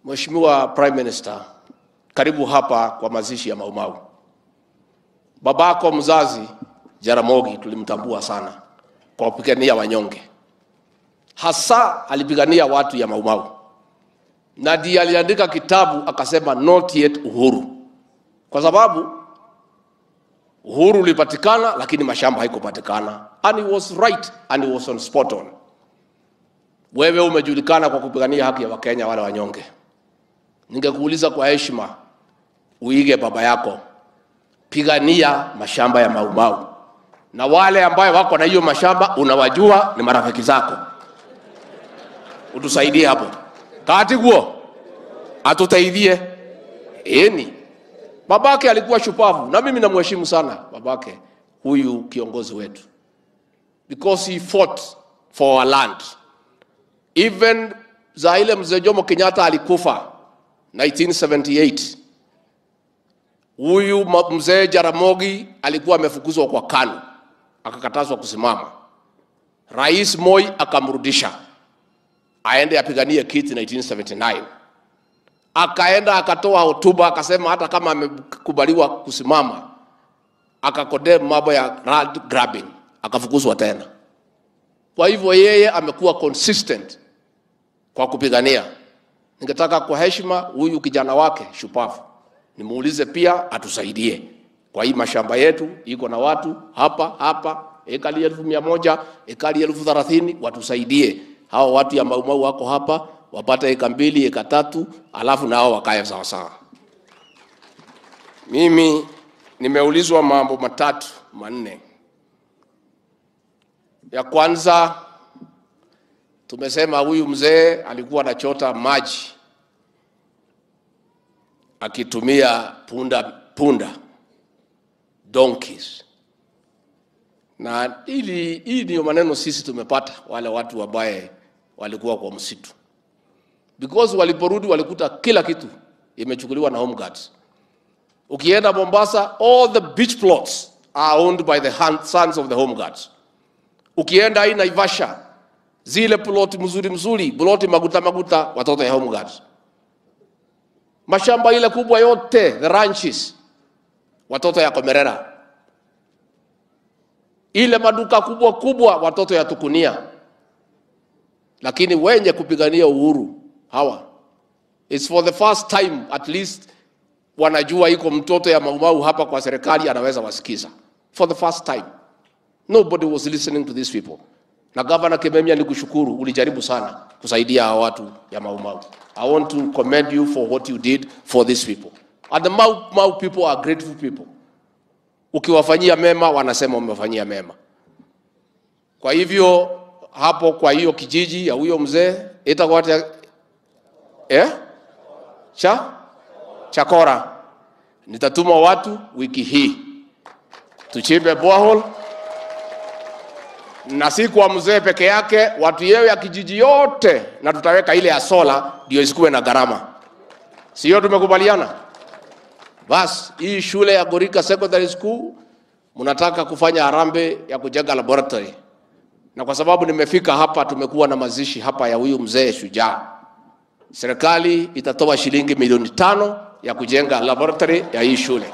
Mheshimiwa Prime Minister, karibu hapa kwa mazishi ya Maumau. Babako mzazi Jaramogi tulimtambua sana kwa kupigania wanyonge, hasa alipigania watu ya Maumau, na ndiye aliandika kitabu akasema not yet uhuru, kwa sababu uhuru ulipatikana, lakini mashamba haikupatikana, and he was right and he was on spot on. Wewe umejulikana kwa kupigania haki ya Wakenya wale wanyonge. Ningekuuliza kwa heshima, uige baba yako, pigania mashamba ya Maumau, na wale ambayo wako na hiyo mashamba unawajua, ni marafiki zako, utusaidie hapo kati guo atusaidie. Eni babake alikuwa shupavu, na mimi namheshimu sana babake huyu kiongozi wetu, because he fought for our land even za ile mzee Jomo Kenyatta alikufa 1978 huyu ma- mzee Jaramogi alikuwa amefukuzwa kwa KANU akakatazwa kusimama. Rais Moi akamrudisha aende apiganie kiti 1979. Akaenda akatoa hotuba akasema hata kama amekubaliwa kusimama, akakodea mambo ya land grabbing, akafukuzwa tena. Kwa hivyo yeye amekuwa consistent kwa kupigania. Ningetaka kwa heshima huyu kijana wake shupavu nimuulize pia atusaidie kwa hii mashamba yetu, iko na watu hapa hapa ekali elfu mia moja ekali elfu thelathini watusaidie. Hawa watu ya Maumau wako hapa wapate eka mbili eka tatu, alafu nao wakae sawa sawa. Mimi nimeulizwa mambo matatu manne. Ya kwanza tumesema huyu mzee alikuwa anachota maji akitumia punda punda donkeys, na ili hii ndio maneno sisi tumepata wale watu ambaye walikuwa kwa msitu, because waliporudi walikuta kila kitu imechukuliwa na home guards. Ukienda Mombasa, all the beach plots are owned by the hand- sons of the home guards. Ukienda hii Naivasha, zile ploti mzuri mzuri, ploti maguta maguta, watoto ya home guards. Mashamba ile kubwa yote, the ranches, watoto ya Komerera. Ile maduka kubwa kubwa, watoto ya Tukunia. Lakini wenye kupigania uhuru hawa, it's for the first time at least wanajua iko mtoto ya Maumau hapa kwa serikali anaweza wasikiza. For the first time. Nobody was listening to these people. Na Governor Kimemia nikushukuru, ulijaribu sana kusaidia hawa watu ya Mau Mau. I want to commend you for what you did for these people. And the Mau Mau people are grateful people. Ukiwafanyia mema wanasema umefanyia mema. Kwa hivyo hapo kwa hiyo kijiji ya huyo mzee itakuwa ata- eh? Cha Chakora. Nitatuma watu wiki hii tuchimbe borehole na si kwa mzee peke yake, watu yewe ya kijiji yote, na tutaweka ile ya sola ndio isikuwe na gharama, sio? Tumekubaliana? Bas, hii shule ya Gorika Secondary School mnataka kufanya harambee ya kujenga laboratory, na kwa sababu nimefika hapa, tumekuwa na mazishi hapa ya huyu mzee shujaa, serikali itatoa shilingi milioni tano ya kujenga laboratory ya hii shule.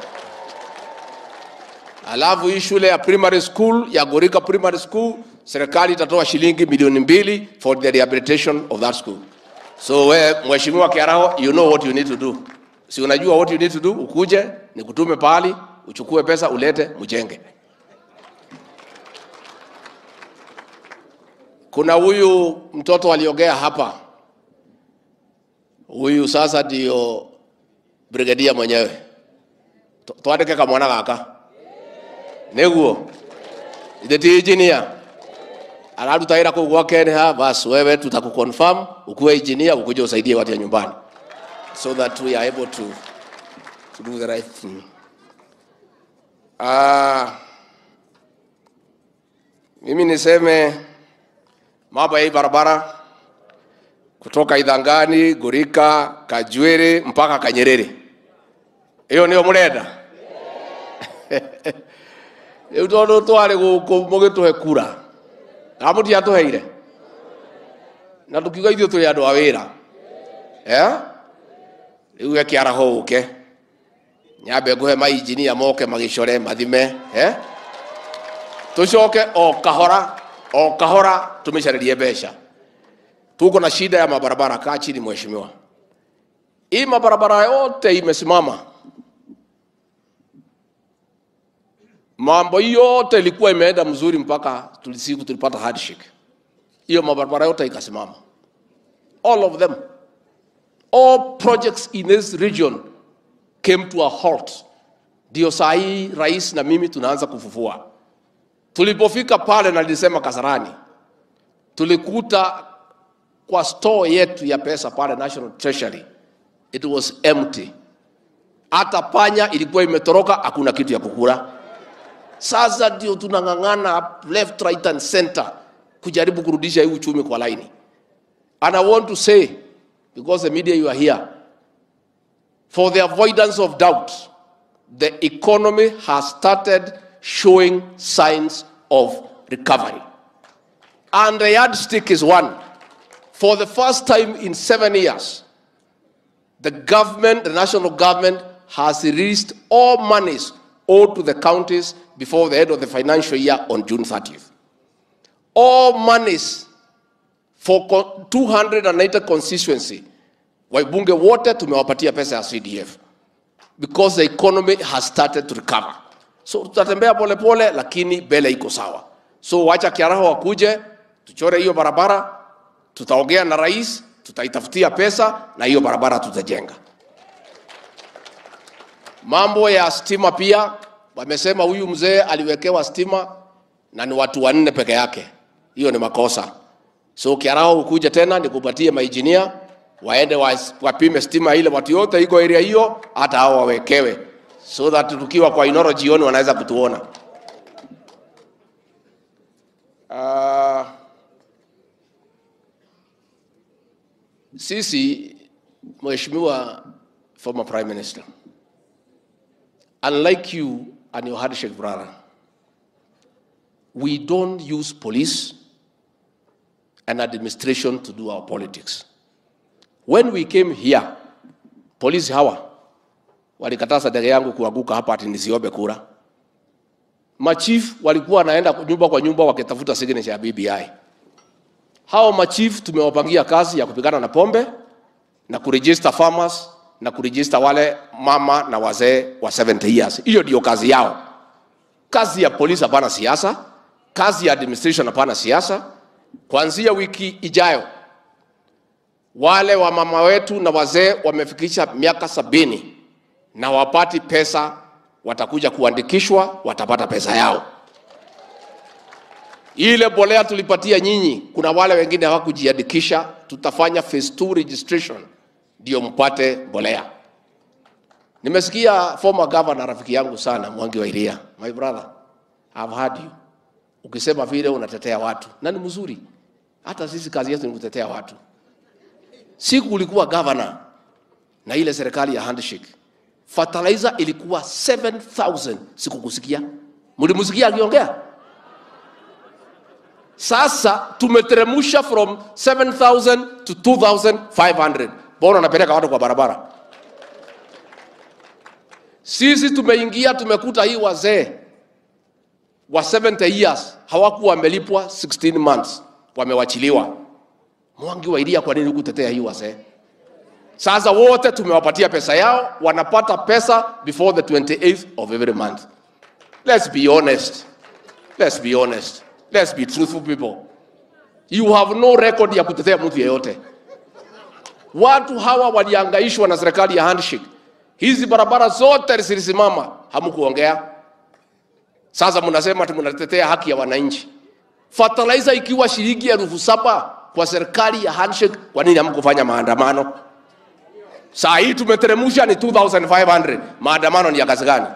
Alafu hii shule ya primary school ya Gorika Primary School serikali itatoa shilingi milioni mbili for the rehabilitation of that school. So we mheshimiwa Kiaraho, you know what you need to do. Si unajua what you need to do? Ukuje nikutume pahali uchukue pesa ulete mjenge. Kuna huyu mtoto aliongea hapa, huyu sasa ndio brigadia mwenyewe. Tu- Twandike kamwana gaka niguo ithe ti engineer araruta wĩra kũu gwa Kenya bas wewe tutakuconfirm ukuwe engineer ukuje usaidie watu ya nyumbani so that we are able to, to do the right thing ah mimi niseme mambo ya hii barabara kutoka Idhangani, Gurika, Kajwere mpaka Kanyerere. Hiyo ndio murenda rĩu tondũ twarĩ gũkũ mũgĩtũhe kura kana mũtiatũheire na tũkiuga ithuĩ tũrĩ andũ a wĩra Eh? riu gekiaraho uke nyambe nguhe mainjinia moke magicore mathime eh? tucoke o kahora o kahora tumicarerie mbeca tuko na shida ya mabarabara kaa chini mheshimiwa hii mabarabara yote imesimama mambo hii yote ilikuwa imeenda mzuri mpaka tulisiku tulipata handshake hiyo mabarabara yote ikasimama all of them all projects in this region came to a halt ndio saa hii rais na mimi tunaanza kufufua tulipofika pale na nilisema kasarani tulikuta kwa store yetu ya pesa pale national treasury it was empty hata panya ilikuwa imetoroka hakuna kitu ya kukula sasa ndio tunang'ang'ana left right and center kujaribu kurudisha hii uchumi kwa laini and i want to say because the media you are here for the avoidance of doubt the economy has started showing signs of recovery and the yardstick is one for the first time in seven years the government, the national government, has released all monies owed to the counties before the end of the financial year on June 30th. All monies for co- 290 constituency, waibunge wote tumewapatia pesa ya CDF because the economy has started to recover. So tutatembea polepole, lakini mbele iko sawa. So wacha Kiaraho wakuje, tuchore hiyo barabara, tutaongea na rais, tutaitafutia pesa na hiyo barabara tutajenga. Mambo ya stima pia wamesema huyu mzee aliwekewa stima na ni watu wanne peke yake. Hiyo ni makosa. So Kiarao ukuja tena nikupatie mainjinia waende wa- wapime stima ile watu yote iko area hiyo, hata hao wawekewe, so that tukiwa kwa Inoro jioni wanaweza kutuona. Uh, sisi Mheshimiwa former Prime Minister, unlike you and your handshake brother, we don't use police and administration to do our politics. When we came here, polisi hawa walikataza ndege yangu kuanguka hapa ati nisiombe kura. Machief walikuwa wanaenda nyumba kwa nyumba wakitafuta signature ya BBI. Hao machief tumewapangia kazi ya kupigana na pombe na kuregister farmers na kuregister wale mama na wazee wa 70 years. Hiyo ndio kazi yao. Kazi ya polisi hapana siasa, kazi ya administration hapana siasa. Kuanzia wiki ijayo, wale wa mama wetu na wazee wamefikisha miaka sabini na wapati pesa, watakuja kuandikishwa, watapata pesa yao. Ile bolea tulipatia nyinyi, kuna wale wengine hawakujiandikisha, tutafanya phase 2 registration ndio mpate bolea. Nimesikia former governor rafiki yangu sana Mwangi wa Iria, my brother, I've heard you ukisema vile unatetea watu na ni mzuri. Hata sisi kazi yetu ni kutetea watu. Siku ulikuwa governor na ile serikali ya handshake, fertilizer ilikuwa 7000 sikukusikia. Mlimsikia akiongea? Sasa tumeteremusha from 7000 to 2500. Mbona unapeleka watu kwa barabara? Sisi tumeingia tumekuta hii wazee wa 70 years hawakuwa wamelipwa 16 months, wamewachiliwa. Mwangi wa Iria, kwa nini kutetea hii wazee? Sasa wote tumewapatia pesa yao, wanapata pesa before the 28th of every month. Let's be honest. Let's be honest. Let's be truthful people. You have no record ya kutetea mtu yeyote. Watu hawa waliangaishwa na serikali ya handshake. Hizi barabara zote zilisimama, hamkuongea. Sasa mnasema ati mnatetea haki ya wananchi. Fertilizer ikiwa shilingi elfu saba kwa serikali ya handshake, kwa nini hamkufanya maandamano? Saa hii tumeteremusha ni 2500. Maandamano ni ya kazi gani?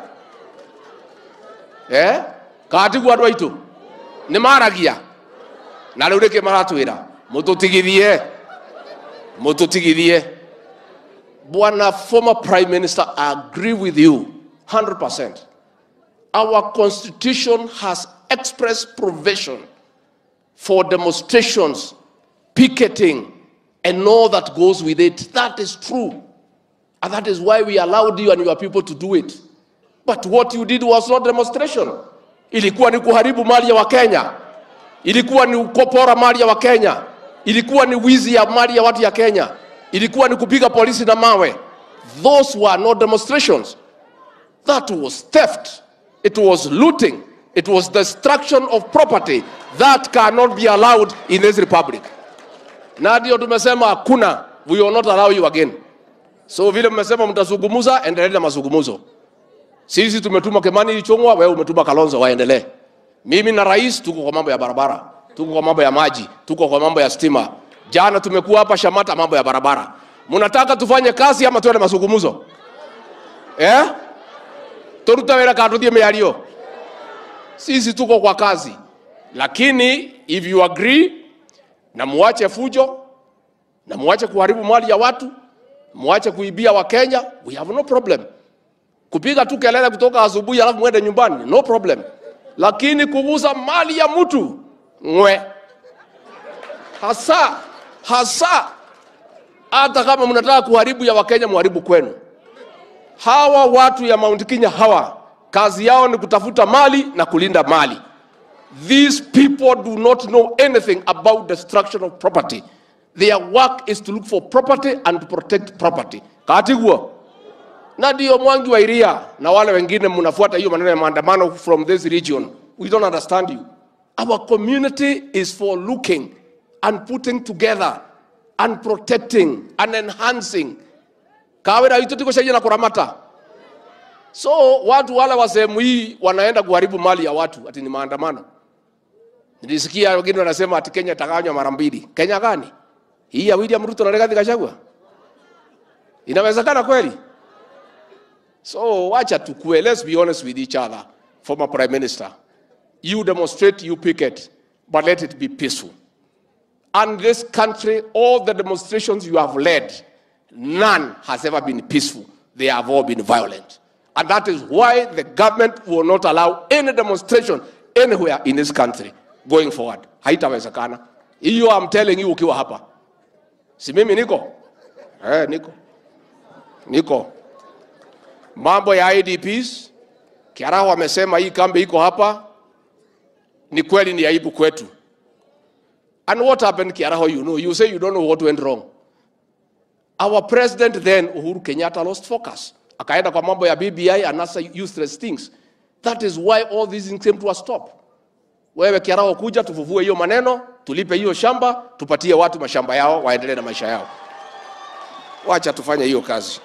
Eh? Katibu andũ aitũ nĩ maragia na rĩu rĩkĩ maratwĩra mũtũtigithie mũtũtigithie bwana former prime minister I agree with you 100% our constitution has express provision for demonstrations picketing and all that goes with it that is true And that is why we allowed you and your people to do it. But what you did was not demonstration. Ilikuwa ni kuharibu mali ya Wakenya. Ilikuwa ni kupora mali ya Wakenya. Ilikuwa ni wizi ya mali ya watu ya Kenya. Ilikuwa ni kupiga polisi na mawe. Those were not demonstrations. That was theft. It was looting. It was destruction of property. That cannot be allowed in this republic. Na ndio tumesema hakuna, we will not allow you again. So vile mmesema mtazungumza, endelee na mazungumzo. Sisi tumetuma Kimani Ichung'wa, wewe umetuma Kalonzo, waendelee. Mimi na rais tuko kwa mambo ya barabara, tuko kwa mambo ya maji, tuko kwa mambo ya stima. Jana tumekuwa hapa Shamata, mambo ya barabara. Mnataka tufanye kazi ama tuende mazungumzo eh? Turuta wera ka tuthie miario. Sisi tuko kwa kazi, lakini if you agree na muache fujo na muache kuharibu mali ya watu, muache kuibia Wakenya, we have no problem kupiga tu kelele kutoka asubuhi alafu mwende nyumbani, no problem. Lakini kuguza mali ya mtu ngwe, hasa hasa, hata kama mnataka kuharibu ya Wakenya, muharibu kwenu. Hawa watu ya Mount Kenya hawa kazi yao ni kutafuta mali na kulinda mali. These people do not know anything about destruction of property. Their work is to look for property and to protect property. Katiguo na ndio Mwangi wa Iria na wale wengine mnafuata hiyo maneno ya maandamano from this region. We don't understand you. Our community is for looking and putting together and protecting and enhancing. Kawira itu tiko shaji na kuramata. So watu wale wa sehemu hii wanaenda kuharibu mali ya watu ati ni maandamano. Nilisikia wengine wanasema ati Kenya itagawanywa mara mbili. Kenya gani? Hii ya William Ruto na Rigathi Gachagua? Inawezekana kweli? So wacha tukue, let's be honest with each other, former prime minister. You demonstrate, you picket, but let it be peaceful. And this country, all the demonstrations you have led, none has ever been peaceful. They have all been violent. And that is why the government will not allow any demonstration anywhere in this country going forward. Haitawezekana. Hiyo I'm telling you ukiwa hapa. Si mimi niko? Eh, niko. Niko. Mambo ya IDPs, Kiaraho amesema hii kambi iko hapa, ni kweli, ni aibu kwetu. And what happened Kiaraho, you know, you say you don't know what went wrong. Our president then Uhuru Kenyatta lost focus, akaenda kwa mambo ya BBI and other useless things. That is why all these things came to a stop. Wewe Kiaraho, kuja tufufue hiyo maneno, tulipe hiyo shamba, tupatie watu mashamba yao, waendelee na maisha yao. Wacha tufanye hiyo kazi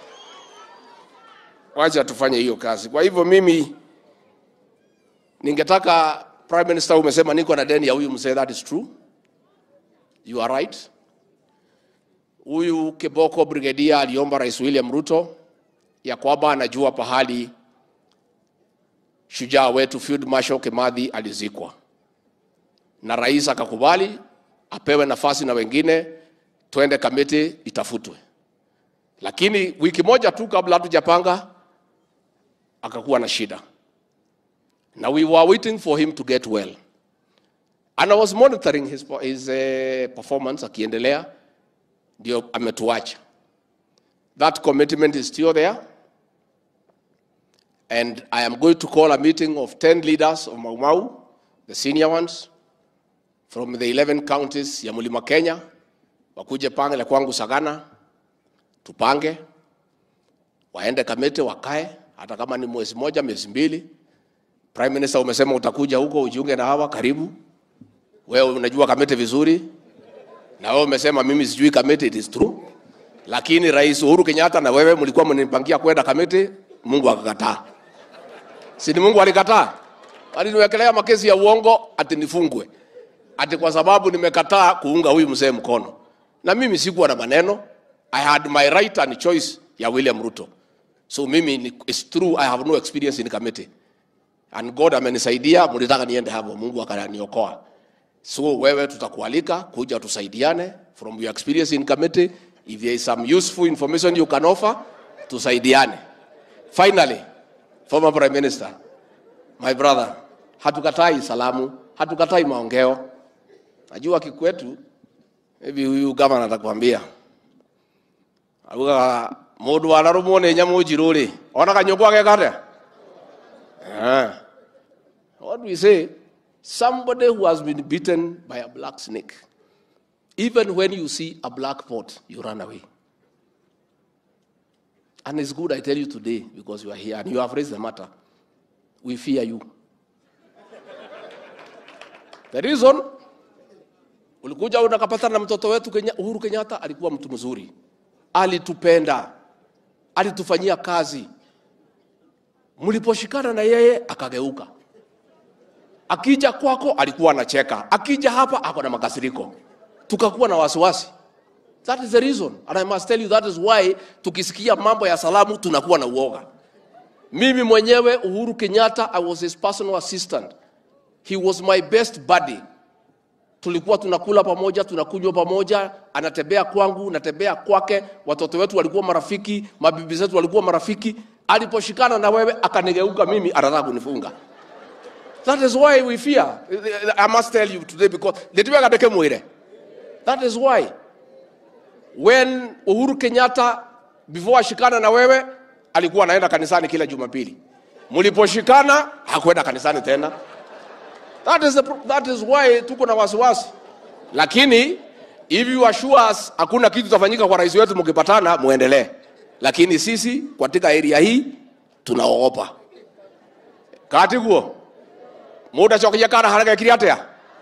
wacha tufanye hiyo kazi. Kwa hivyo mimi ningetaka Prime Minister, umesema niko na deni ya huyu mzee, that is true, you are right. Huyu Kiboko Brigadier aliomba Rais William Ruto ya kwamba anajua pahali shujaa wetu Field Marshal Kimathi alizikwa, na rais akakubali apewe nafasi na wengine, twende kamiti itafutwe. Lakini wiki moja tu kabla hatujapanga akakuwa na shida na we were waiting for him to get well and I was monitoring his, his uh, performance akiendelea, ndio ametuacha. That commitment is still there and I am going to call a meeting of 10 leaders of Mau Mau, the senior ones from the 11 counties ya Mlima Kenya, wakuje pange kwangu Sagana, tupange waende Kamete, wakae hata kama ni mwezi moja, miezi mbili. Prime Minister, umesema utakuja huko ujiunge na hawa, karibu. Wewe unajua Kamete vizuri, na wewe umesema mimi sijui Kamete, it is true. Lakini Rais Uhuru Kenyatta na wewe mlikuwa mnipangia kwenda Kamete, Mungu akakataa. Si ni Mungu alikataa? Aliniwekelea makesi ya uongo ati nifungwe, ati kwa sababu nimekataa kuunga huyu mzee mkono, na mimi sikuwa na maneno. I had my right and choice ya William Ruto. So mimi ni- it's true I have no experience in committee. And God amenisaidia, mlitaka niende hapo, Mungu akaniokoa. So wewe tutakualika kuja tusaidiane from your experience in committee. If there is some useful information you can offer, tusaidiane. Finally, former Prime Minister, my brother, hatukatai salamu, hatukatai maongeo. Najua kikwetu, maybe huyu gavana atakwambia. Aluga mundu wanarumwo nĩ nyamũ njirũ rĩ ona kanyũngũ ageka atĩa Ah. what we say somebody who has been beaten by a black snake even when you see a black pot you run away and it's good i tell you today because you are here and you have raised the matter we fear you the reason ulikuja unakapatana na mtoto wetu Kenya, Uhuru Kenyatta alikuwa mtu mzuri, alitupenda, alitufanyia kazi. Mliposhikana na yeye akageuka, akija kwako alikuwa anacheka, akija hapa ako na makasiriko, tukakuwa na wasiwasi. That is the reason and I must tell you that is why tukisikia mambo ya salamu tunakuwa na uoga. Mimi mwenyewe Uhuru Kenyatta, I was his personal assistant. He was my best buddy tulikuwa tunakula pamoja, tunakunywa pamoja, anatembea kwangu, natembea kwake. Watoto wetu walikuwa marafiki, mabibi zetu walikuwa marafiki. Aliposhikana na wewe akanigeuka mimi, anataka kunifunga. That is why we fear. I must tell you today because nitwega ndeke mwire. That is why when Uhuru Kenyatta before ashikana na wewe alikuwa anaenda kanisani kila Jumapili. Mliposhikana hakwenda kanisani tena. That is, the, pro- that is why tuko na wasiwasi, lakini if you assure us hakuna kitu tafanyika kwa rais wetu, mkipatana muendelee, lakini sisi katika area hii tunaogopa katiguo mundu acokagia kana harĩa gekire atĩa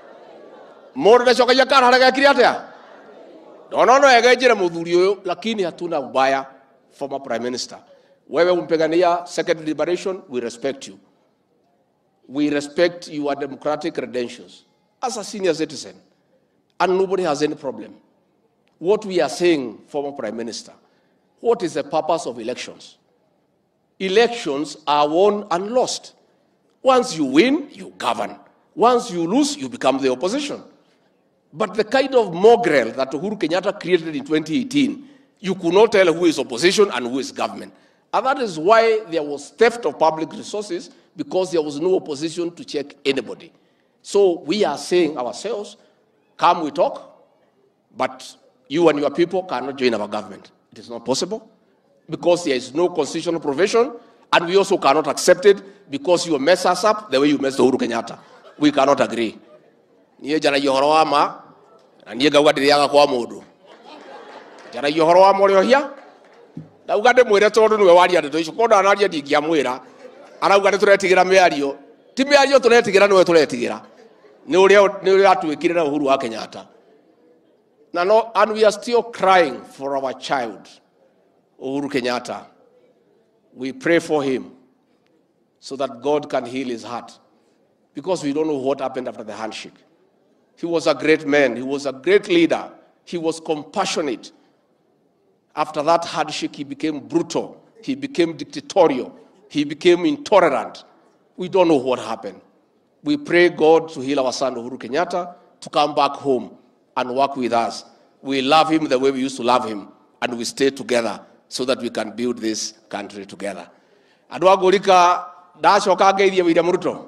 mundu ndacokagia kana harĩa gekire atĩa ndona no egenjire muthuri ũyũ lakini hatuna ubaya former prime minister wewe umpigania second liberation we respect you we respect your democratic credentials as a senior citizen, and nobody has any problem. What we are saying, former Prime Minister, what is the purpose of elections? Elections are won and lost. Once you win, you govern. Once you lose, you become the opposition. But the kind of mongrel that Uhuru Kenyatta created in 2018, you could not tell who is opposition and who is government. And that is why there was theft of public resources because there was no opposition to check anybody. So we are saying ourselves, come we talk, but you and your people cannot join our government. It is not possible because there is no constitutional provision, and we also cannot accept it because you mess us up the way you messed Uhuru Kenyatta. We cannot agree. niä njaragia å horo wa ma na niä ngauga ndä rä aga kwa må ndå njaragia å horo wa må rä ohia ndauga ndä mwä re tondå nä we waria ndeto icio korwo ndanaria ndingä amwä ra arauga nä tå retigä ra mä ario ti mä ario tå retigä ra nä we tå retigä ra nä å rä a atuä kire na å huru wa kenyatta na no, and we are still crying for our child uhuru kenyatta we pray for him so that god can heal his heart because we don't know what happened after the handshake He was a great man. He was a great leader. He was compassionate. After that handshake, he became brutal. He became dictatorial. He became intolerant. We don't know what happened. We pray God to heal our son Uhuru Kenyatta to come back home and work with us. We love him the way we used to love him, and we stay together so that we can build this country together. Andũ a ngũrika ndacoka ngeithie William Ruto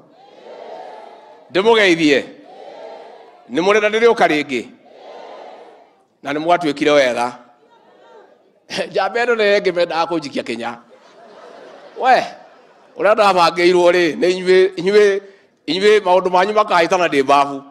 ndĩmũgeithie nĩ mũrenda ndĩrĩũka rĩngĩ na nĩ mwatuĩkire wega njamba ĩno nĩ ngĩmendaga kũnjikia kĩnya we ũrĩa ndabangĩirwo rĩ nĩ inyuĩ inyuĩ inyuĩ maũndũ manyu makahĩtana ndĩ mbabu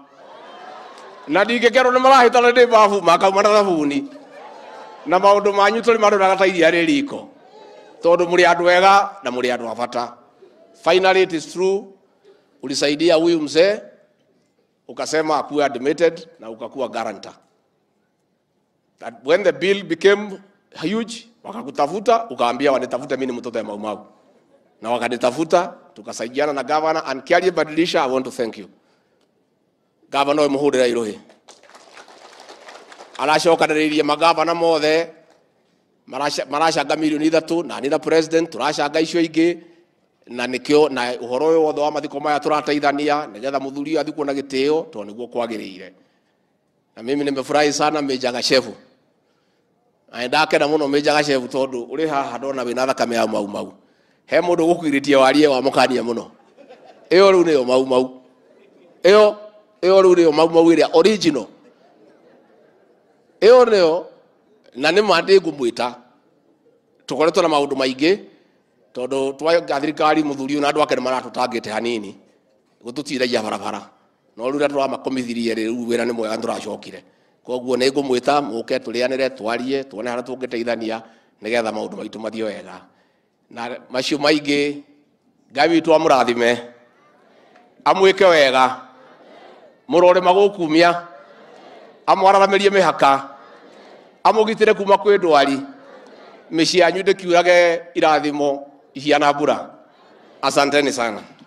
na ndingĩkerwo nĩ marahĩtana ndĩ mbabu makauma na thabuni na maũndũ manyu tũrĩ marũraga ta iria rĩ riko tondũ mũrĩ andũ ega na mũrĩ andũ a bata finally it is true ulisaidia huyu mzee ukasema akuwe admitted na ukakuwa guarantor. That when the bill became huge, wakakutafuta ukaambia wanitafute mimi ni mtoto ya Maumau, na wakanitafuta tukasaidiana na governor and Kiarie Badilisha, I want to thank you governor we muhurira iruhi aracokanĩrĩirie magavana mothe maraca- maracanga milioni ithatu na ni na president turacanga icio ingĩ na nikio na uhoro ũyũ wothe wa mathiko maya tũrateithania nigetha mũthuri ũyũ athikwo na gĩtĩo tondũ nĩguo kwagĩrĩire na mimi nimefurahi sana Meja Gashevu na ndakena mũno Meja Gashevu tondũ ũrĩ haha ndona wĩna thakame ya mau mau he mũndũ ũgũkuirĩtie warie wa mũkania mũno ĩyo rĩu nĩyo mau mau ĩyo ĩyo rĩu nĩyo mau mau ĩrĩa original ĩyo nĩyo na nĩ ma ndĩ ngũmwĩta tukoretwo na maundu maingi tondu twaga thirikari muthuri na andu ake maratutangite hanini gututiragia barabara no riu ria turamakomithirie riu wira ni mwega nturacokire koguo ni ngumwita muke turianire twarie tuone haria tungiteithania nigetha maundu maitu mathie wega na macio maingi ngai witu amurathime amwike wega murore magukumia amwararamirie mihaka amugitire kuma kwi ndwari mĩciĩ yanyu ndĩkiurage irathimo ihiana mbura asanteni sana